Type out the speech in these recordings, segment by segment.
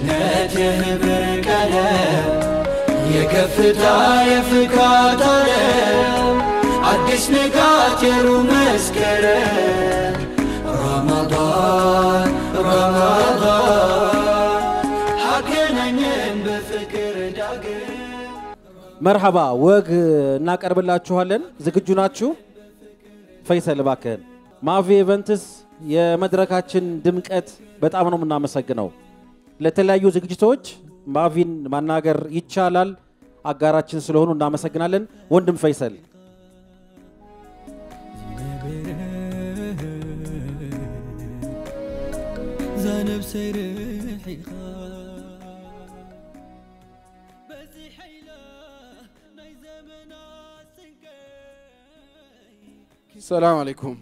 ጀነት የህብር ቀለም የከፍታ የፍካት ዓለም አዲስ ንጋት የሩህ መስከረም ረመዳን ረመዳን አገናኘን በፍቅር ዳግም መርሐባ ወግ እናቀርብላችኋለን። ዝግጁ ናችሁ? ፈይሰል እባክህን። ማቪ ኢቨንትስ የመድረካችን ድምቀት በጣም ነው የምናመሰግነው። ለተለያዩ ዝግጅቶች ማቪን ማናገር ይቻላል። አጋራችን ስለሆኑ እናመሰግናለን። ወንድም ፈይሰል ذنب سيرحي بزي حيلة ناي زمنا سنكي ሰላም አለይኩም።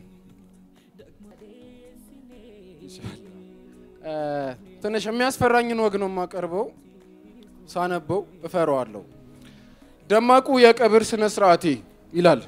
ትንሽ የሚያስፈራኝን ወግ ነው የማቀርበው። ሳነበው እፈራዋለሁ። ደማቁ የቀብር ስነ ስርዓቴ ይላል።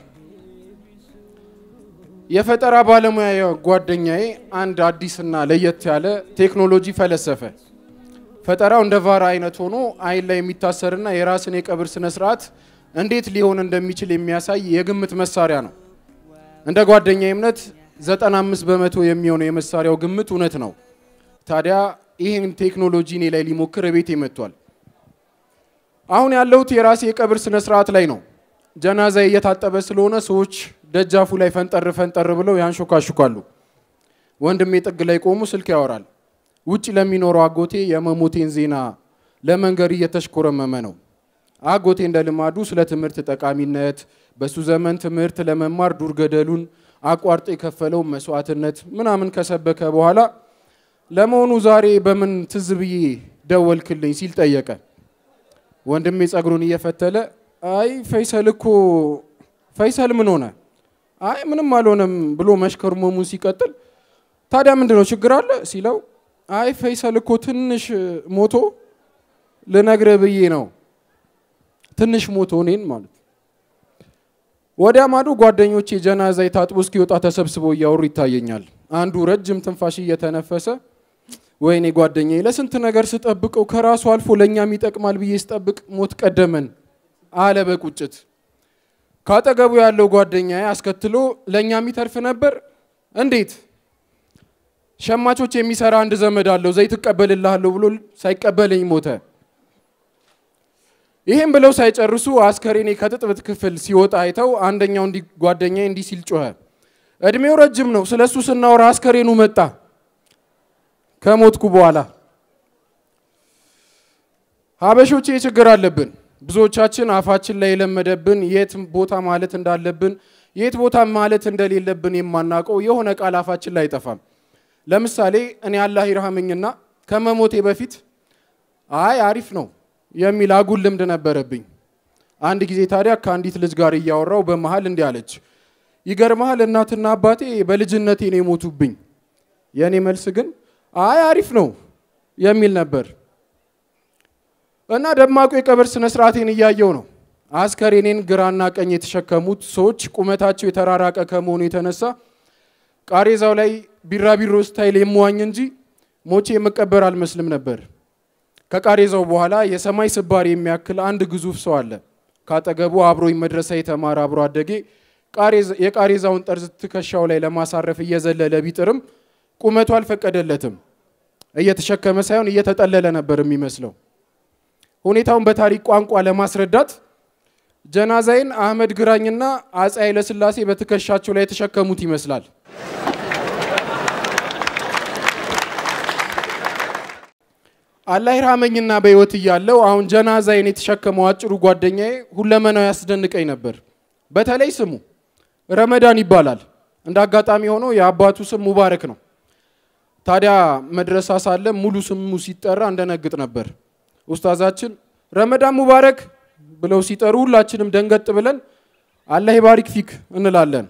የፈጠራ ባለሙያ ጓደኛዬ አንድ አዲስና ለየት ያለ ቴክኖሎጂ ፈለሰፈ። ፈጠራው እንደ ቫራ አይነት ሆኖ አይን ላይ የሚታሰርና የራስን የቀብር ስነ ስርዓት እንዴት ሊሆን እንደሚችል የሚያሳይ የግምት መሳሪያ ነው። እንደ ጓደኛ እምነት 95 በመቶ የሚሆነው የመሳሪያው ግምት እውነት ነው። ታዲያ ይህን ቴክኖሎጂ እኔ ላይ ሊሞክር ቤቴ መጥቷል። አሁን ያለሁት የራሴ የቀብር ስነ ስርዓት ላይ ነው። ጀናዛ እየታጠበ ስለሆነ ሰዎች ደጃፉ ላይ ፈንጠር ፈንጠር ብለው ያንሾካሹካሉ። ወንድሜ ጥግ ላይ ቆሙ ስልክ ያወራል። ውጭ ለሚኖረው አጎቴ የመሞቴን ዜና ለመንገር እየተሽኮረመመ ነው። አጎቴ እንደ ልማዱ ስለ ትምህርት ጠቃሚነት፣ በሱ ዘመን ትምህርት ለመማር ዱር ገደሉን አቋርጦ የከፈለው መስዋዕትነት ምናምን ከሰበከ በኋላ ለመሆኑ ዛሬ በምን ትዝ ብዬ ደወልክልኝ ሲል ጠየቀ። ወንድሜ ጸጉሩን እየፈተለ አይ ፈይሰል እኮ ፈይሰል ምን ሆነ? አይ ምንም አልሆነም ብሎ መሽከርመሙን ሲቀጥል ታዲያ ምንድን ነው ችግር አለ ሲለው አይ ፈይሰል እኮ ትንሽ ሞቶ ልነግርህ ብዬ ነው ትንሽ ሞቶ እኔን ማለት ወዲያ ማዶ ጓደኞቼ ጀናዛ ታጥቦ እስኪወጣ ተሰብስበው እያወሩ ይታየኛል። አንዱ ረጅም ትንፋሽ እየተነፈሰ ወይኔ ጓደኛዬ ለስንት ነገር ስጠብቀው ከራሱ አልፎ ለእኛም ይጠቅማል ብዬ ስጠብቅ ሞት ቀደመን አለ በቁጭት። ካጠገቡ ያለው ጓደኛዬ አስከትሎ ለእኛም ይተርፍ ነበር እንዴት? ሸማቾች የሚሰራ አንድ ዘመድ አለው ዘይት እቀበልልሃለሁ ብሎ ሳይቀበለኝ ሞተ። ይህም ብለው ሳይጨርሱ አስከሬኔ ከጥጥብት ክፍል ሲወጣ አይተው አንደኛው እንዲህ ጓደኛዬ እንዲህ ሲል ጮኸ። እድሜው ረጅም ነው፣ ስለ እሱ ስናወራ አስከሬኑ መጣ ከሞትኩ በኋላ። ሀበሾቼ ችግር አለብን። ብዙዎቻችን አፋችን ላይ የለመደብን የት ቦታ ማለት እንዳለብን የት ቦታ ማለት እንደሌለብን የማናውቀው የሆነ ቃል አፋችን ላይ አይጠፋም። ለምሳሌ እኔ አላህ ይርሃመኝና ከመሞቴ በፊት አይ አሪፍ ነው የሚል አጉል ልምድ ነበረብኝ። አንድ ጊዜ ታዲያ ከአንዲት ልጅ ጋር እያወራው በመሃል እንዲህ አለች፣ ይገርመሃል እናትና አባቴ በልጅነቴ ነው የሞቱብኝ። የእኔ መልስ ግን አይ አሪፍ ነው የሚል ነበር እና ደማቁ የቀብር ስነ ስርዓቴን እያየው ነው። አስከሬኔን ግራና ቀኝ የተሸከሙት ሰዎች ቁመታቸው የተራራቀ ከመሆኑ የተነሳ ቃሬዛው ላይ ቢራቢሮ ስታይል የምዋኝ እንጂ ሞቼ የምቀበር አልመስልም ነበር። ከቃሬዛው በኋላ የሰማይ ስባሪ የሚያክል አንድ ግዙፍ ሰው አለ። ካጠገቡ አብሮኝ መድረሳ የተማረ አብሮ አደጌ የቃሬዛውን ጠርዝ ትከሻው ላይ ለማሳረፍ እየዘለለ ቢጥርም ቁመቱ አልፈቀደለትም። እየተሸከመ ሳይሆን እየተጠለለ ነበር የሚመስለው። ሁኔታውን በታሪክ ቋንቋ ለማስረዳት ጀናዛይን አህመድ ግራኝና አፄ ኃይለሥላሴ በትከሻቸው ላይ የተሸከሙት ይመስላል። አላህ ይርሃመኝና በሕይወት እያለው አሁን ጀናዛይን የተሸከመው አጭሩ ጓደኛዬ ሁለመናው ያስደንቀኝ ነበር። በተለይ ስሙ ረመዳን ይባላል። እንደ አጋጣሚ ሆኖ የአባቱ ስም ሙባረክ ነው። ታዲያ መድረሳ ሳለ ሙሉ ስሙ ሲጠራ እንደነግጥ ነበር። ኡስታዛችን ረመዳን ሙባረክ ብለው ሲጠሩ ሁላችንም ደንገጥ ብለን አላህ ይባሪክ ፊክ እንላለን።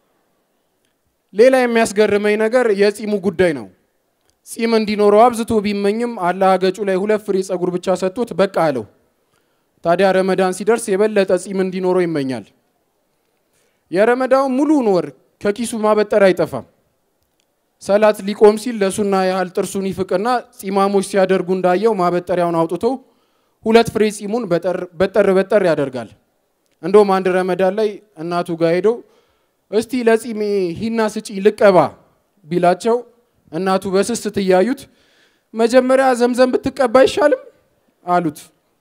ሌላ የሚያስገርመኝ ነገር የጺሙ ጉዳይ ነው። ጺም እንዲኖረው አብዝቶ ቢመኝም አላህ ገጩ ላይ ሁለት ፍሬ ጸጉር ብቻ ሰጥቶት በቃ አለው። ታዲያ ረመዳን ሲደርስ የበለጠ ጺም እንዲኖረው ይመኛል። የረመዳን ሙሉውን ወር ከኪሱ ማበጠር አይጠፋም። ሰላት ሊቆም ሲል ለሱና ያህል ጥርሱን ይፍቅና ጺማሞች ሲያደርጉ እንዳየው ማበጠሪያውን አውጥቶ ሁለት ፍሬ ጺሙን በጠር በጠር ያደርጋል። እንደውም አንድ ረመዳን ላይ እናቱ ጋር ሄዶ እስቲ ለጺሜ ሂና ስጪ ልቀባ ቢላቸው እናቱ በስስት እያዩት መጀመሪያ ዘምዘም ብትቀባ አይሻልም አሉት።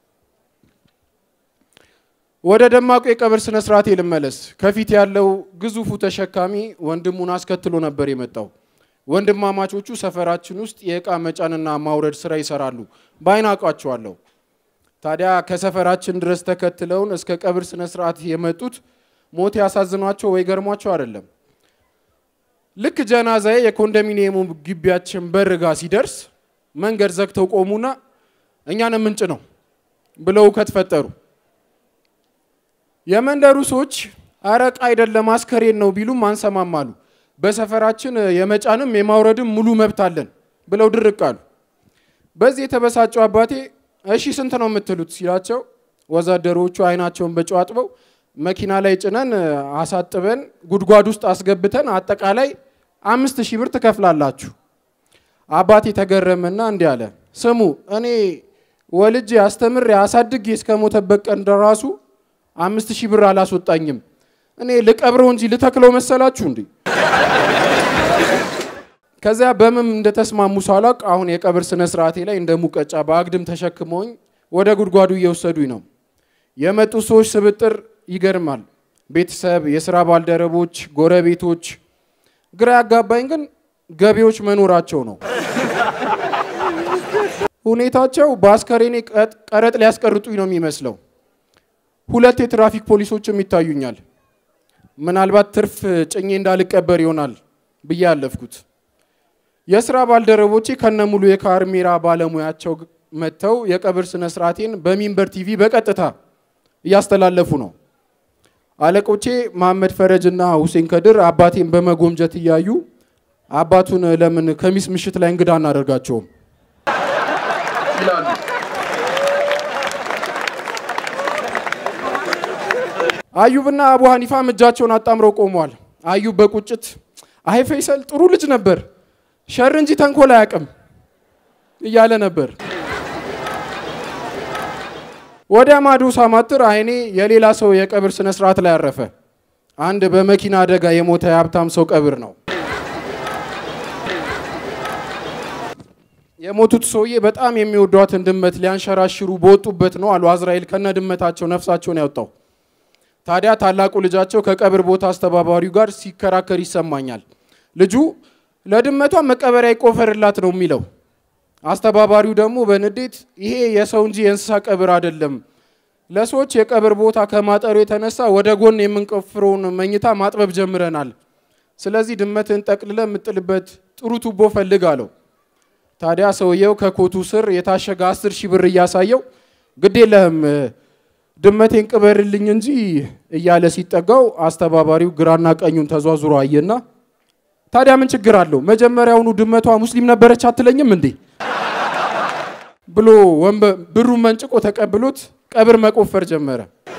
ወደ ደማቁ የቀብር ስነ ስርዓት ልመለስ። ከፊት ያለው ግዙፉ ተሸካሚ ወንድሙን አስከትሎ ነበር የመጣው። ወንድማማቾቹ ሰፈራችን ውስጥ የእቃ መጫንና ማውረድ ስራ ይሰራሉ። በአይን አውቃቸዋለሁ። ታዲያ ከሰፈራችን ድረስ ተከትለውን እስከ ቀብር ስነ ስርዓት የመጡት ሞት ያሳዝኗቸው ወይ ገርሟቸው አይደለም። ልክ ጀናዛዬ የኮንዶሚኒየሙ ግቢያችን በር ጋር ሲደርስ መንገድ ዘግተው ቆሙና እኛን ምንጭ ነው ብለው እውከት ፈጠሩ። የመንደሩ ሰዎች አረቅ አይደለም አስከሬን ነው ቢሉም አንሰማም አሉ። በሰፈራችን የመጫንም የማውረድም ሙሉ መብት አለን ብለው ድርቅ አሉ። በዚህ የተበሳጨው አባቴ እሺ ስንት ነው የምትሉት ሲላቸው ወዛደሮቹ አይናቸውን በጨው አጥበው መኪና ላይ ጭነን አሳጥበን ጉድጓድ ውስጥ አስገብተን አጠቃላይ አምስት ሺህ ብር ትከፍላላችሁ። አባቴ ተገረመና እንዲህ አለ፣ ስሙ እኔ ወልጄ አስተምሬ አሳድጌ እስከ ሞተበት ቀን ደራሱ አምስት ሺህ ብር አላስወጣኝም። እኔ ልቀብረው እንጂ ልተክለው መሰላችሁ እንዴ? ከዚያ በምን እንደተስማሙ ሳላውቅ አሁን የቀብር ስነ ስርዓቴ ላይ እንደ ሙቀጫ በአግድም ተሸክመውኝ ወደ ጉድጓዱ እየወሰዱኝ ነው። የመጡ ሰዎች ስብጥር ይገርማል። ቤተሰብ፣ የስራ ባልደረቦች፣ ጎረቤቶች። ግራ ያጋባኝ ግን ገቢዎች መኖራቸው ነው። ሁኔታቸው በአስከሬኔ ቀረጥ ሊያስቀርጡኝ ነው የሚመስለው። ሁለት የትራፊክ ፖሊሶችም ይታዩኛል። ምናልባት ትርፍ ጭኜ እንዳልቀበር ይሆናል ብዬ ያለፍኩት። የስራ ባልደረቦቼ ከነሙሉ የካሜራ ባለሙያቸው መጥተው የቀብር ስነ ስርዓቴን በሚንበር ቲቪ በቀጥታ እያስተላለፉ ነው። አለቆቼ መሐመድ ፈረጅ እና ሁሴን ከድር አባቴን በመጎምጀት እያዩ አባቱን ለምን ከሚስ ምሽት ላይ እንግዳ አናደርጋቸውም ይላሉ። አዩብና አቡ ሀኒፋም እጃቸውን አጣምረው ቆመዋል። አዩብ በቁጭት አይ ፈይሰል ጥሩ ልጅ ነበር፣ ሸር እንጂ ተንኮል አያውቅም እያለ ነበር። ወደ ማዶ ሳማትር አይኔ የሌላ ሰው የቀብር ስነ ስርዓት ላይ አረፈ። አንድ በመኪና አደጋ የሞተ የሀብታም ሰው ቀብር ነው። የሞቱት ሰውዬ በጣም የሚወዷትን ድመት ሊያንሸራሽሩ በወጡበት ነው አሉ አዝራኤል ከነ ድመታቸው ነፍሳቸውን ያወጣው። ታዲያ ታላቁ ልጃቸው ከቀብር ቦታ አስተባባሪው ጋር ሲከራከር ይሰማኛል። ልጁ ለድመቷ መቀበሪያ ይቆፈርላት ነው የሚለው። አስተባባሪው ደግሞ በንዴት ይሄ የሰው እንጂ የእንስሳ ቀብር አይደለም፣ ለሰዎች የቀብር ቦታ ከማጠሩ የተነሳ ወደ ጎን የምንቆፍረውን መኝታ ማጥበብ ጀምረናል። ስለዚህ ድመትን ጠቅልለ የምጥልበት ጥሩ ቱቦ ፈልግ አለው። ታዲያ ሰውየው ከኮቱ ስር የታሸገ አስር ሺህ ብር እያሳየው ግድ የለህም ድመቴን ቅበርልኝ እንጂ እያለ ሲጠጋው አስተባባሪው ግራና ቀኙን ተዟዙሮ አየና ታዲያ ምን ችግር አለው? መጀመሪያውኑ ድመቷ ሙስሊም ነበረች አትለኝም እንዴ ብሎ ብሩን መንጭቆ ተቀብሎት ቀብር መቆፈር ጀመረ።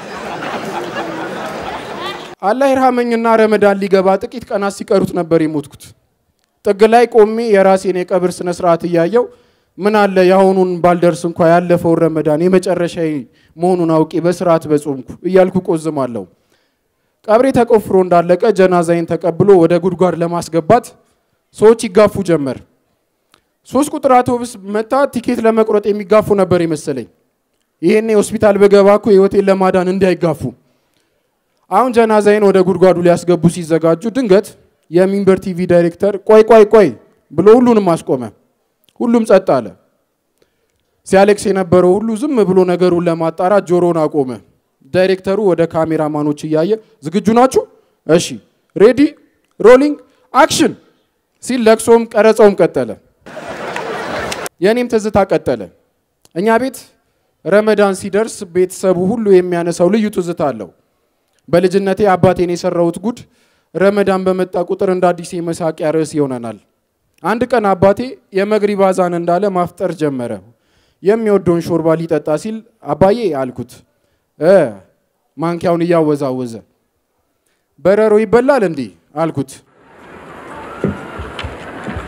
አላህ ይርሃመኝና ረመዳን ሊገባ ጥቂት ቀናት ሲቀሩት ነበር የሞትኩት። ጥግ ላይ ቆሜ የራሴን የቀብር ስነ ስርዓት እያየው ምን አለ የአሁኑን ባልደርስ እንኳ ያለፈውን ረመዳን የመጨረሻ መሆኑን አውቄ በስርዓት በጾምኩ እያልኩ ቆዝማለሁ። ቀብሬ ተቆፍሮ እንዳለቀ ጀናዛይን ተቀብሎ ወደ ጉድጓድ ለማስገባት ሰዎች ይጋፉ ጀመር። ሶስት ቁጥር አውቶቡስ መታ ቲኬት ለመቁረጥ የሚጋፉ ነበር የመሰለኝ። ይሄኔ ሆስፒታል በገባ እኮ ህይወቴን ለማዳን እንዳይጋፉ። አሁን ጀናዛይን ወደ ጉድጓዱ ሊያስገቡ ሲዘጋጁ ድንገት የሚንበር ቲቪ ዳይሬክተር ቆይ ቆይ ቆይ ብሎ ሁሉንም አስቆመ። ሁሉም ጸጥ አለ። ሲያሌክስ የነበረው ሁሉ ዝም ብሎ ነገሩን ለማጣራት ጆሮን አቆመ። ዳይሬክተሩ ወደ ካሜራማኖች እያየ ዝግጁ ናችሁ? እሺ፣ ሬዲ ሮሊንግ አክሽን ሲል ለቅሶም ቀረጸውም ቀጠለ። የእኔም ትዝታ ቀጠለ። እኛ ቤት ረመዳን ሲደርስ ቤተሰቡ ሁሉ የሚያነሳው ልዩ ትዝታ አለው። በልጅነቴ አባቴን የሰራሁት ጉድ ረመዳን በመጣ ቁጥር እንደ አዲስ የመሳቂያ ርዕስ ይሆነናል። አንድ ቀን አባቴ የመግሪብ አዛን እንዳለ ማፍጠር ጀመረ። የሚወደውን ሾርባ ሊጠጣ ሲል አባዬ አልኩት እ ማንኪያውን እያወዛወዘ በረሮ ይበላል እንዲህ አልኩት።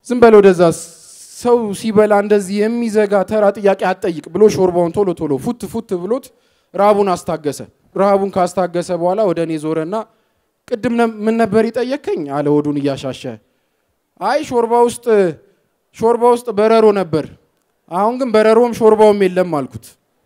ዝም በል ወደዛ ሰው ሲበላ እንደዚህ የሚዘጋ ተራ ጥያቄ አትጠይቅ ብሎ ሾርባውን ቶሎ ቶሎ ፉት ፉት ብሎት ረሃቡን አስታገሰ። ረሃቡን ካስታገሰ በኋላ ወደ እኔ ዞረና ቅድም ነ- ምን ነበር ይጠየከኝ አለ ሆዱን እያሻሸ። አይ ሾርባ ውስጥ ሾርባ ውስጥ በረሮ ነበር፣ አሁን ግን በረሮም ሾርባውም የለም አልኩት።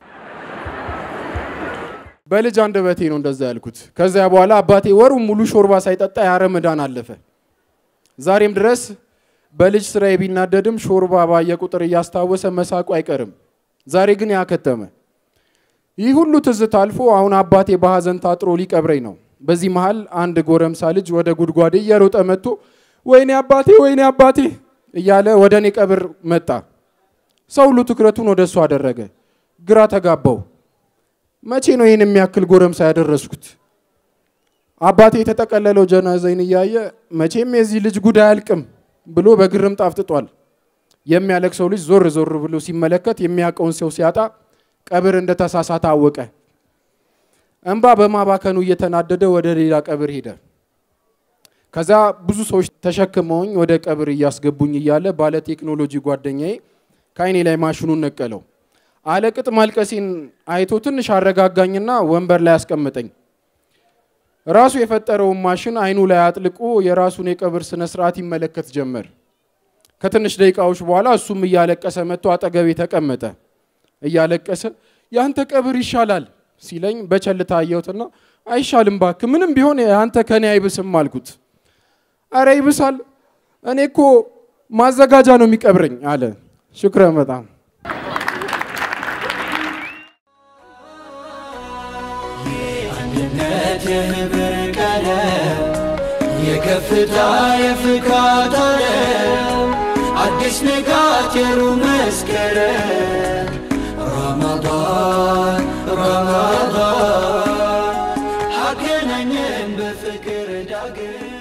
በልጅ አንደበቴ ነው እንደዛ ያልኩት። ከዚያ በኋላ አባቴ ወሩን ሙሉ ሾርባ ሳይጠጣ ያ ረመዳን አለፈ። ዛሬም ድረስ በልጅ ስራዬ ቢናደድም ሾርባ ባየ ቁጥር እያስታወሰ መሳቁ አይቀርም። ዛሬ ግን ያከተመ። ይህ ሁሉ ትዝታ አልፎ አሁን አባቴ በሐዘን ታጥሮ ሊቀብረኝ ነው። በዚህ መሃል አንድ ጎረምሳ ልጅ ወደ ጉድጓዴ እየሮጠ መጥቶ ወይኔ አባቴ ወይኔ አባቴ እያለ ወደ እኔ ቀብር መጣ። ሰው ሁሉ ትኩረቱን ወደ እሱ አደረገ። ግራ ተጋባው። መቼ ነው ይህን የሚያክል ጎረምሳ ያደረስኩት? አባቴ የተጠቀለለው ጀናዛይን እያየ መቼም የዚህ ልጅ ጉዳይ አያልቅም ብሎ በግርም ጣፍጥጧል። የሚያለቅሰው ልጅ ዞር ዞር ብሎ ሲመለከት የሚያውቀውን ሰው ሲያጣ ቀብር እንደተሳሳተ አወቀ። እንባ በማባከኑ እየተናደደ ወደ ሌላ ቀብር ሄደ። ከዛ ብዙ ሰዎች ተሸክመውኝ ወደ ቀብር እያስገቡኝ እያለ ባለ ቴክኖሎጂ ጓደኛዬ ከአይኔ ላይ ማሽኑን ነቀለው። አለቅጥ ማልቀሴን አይቶ ትንሽ አረጋጋኝና ወንበር ላይ አስቀመጠኝ። ራሱ የፈጠረውን ማሽን አይኑ ላይ አጥልቆ የራሱን የቀብር ስነ ስርዓት ይመለከት ጀመር። ከትንሽ ደቂቃዎች በኋላ እሱም እያለቀሰ መጥቶ አጠገቤ ተቀመጠ። እያለቀሰ ያንተ ቀብር ይሻላል ሲለኝ በቸልታ አየሁትና አይሻልም ባክ፣ ምንም ቢሆን አንተ ከኔ አይብስም አልኩት። አረ ይብሳል፣ እኔ እኮ ማዘጋጃ ነው የሚቀብረኝ አለ። ሽክረን በጣም አንድነት የህብር ቀለም የከፍታ የፍካት ዓለም አዲስ ንጋት የሩብ መስከረም ረመዳን ረመዳን አገናኘን በፍቅር ዳግም